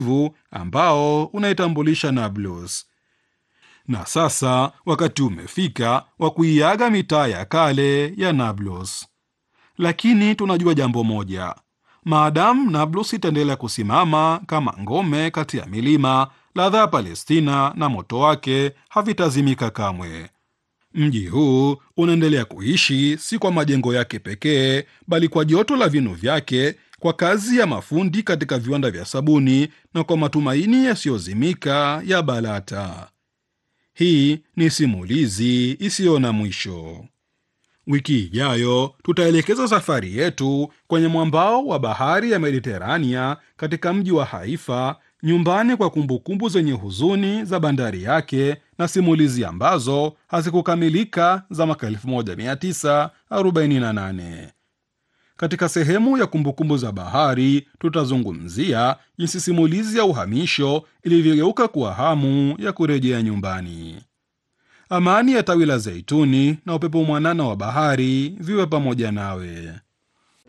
ambao unaitambulisha Nablus. Na sasa wakati umefika wa kuiaga mitaa ya kale ya Nablus, lakini tunajua jambo moja: maadamu Nablus itaendelea kusimama kama ngome kati ya milima, ladha ya Palestina na moto wake havitazimika kamwe. Mji huu unaendelea kuishi si kwa majengo yake pekee, bali kwa joto la vinu vyake, kwa kazi ya mafundi katika viwanda vya sabuni na kwa matumaini yasiyozimika ya Balata. Hii ni simulizi isiyo na mwisho. Wiki ijayo tutaelekeza safari yetu kwenye mwambao wa bahari ya Mediterania, katika mji wa Haifa, nyumbani kwa kumbukumbu zenye huzuni za bandari yake na simulizi ambazo hazikukamilika za mwaka 1948. Katika sehemu ya kumbukumbu za bahari tutazungumzia jinsi simulizi ya uhamisho ilivyogeuka kuwa hamu ya kurejea nyumbani. Amani ya tawi la zeituni na upepo mwanana wa bahari viwe pamoja nawe.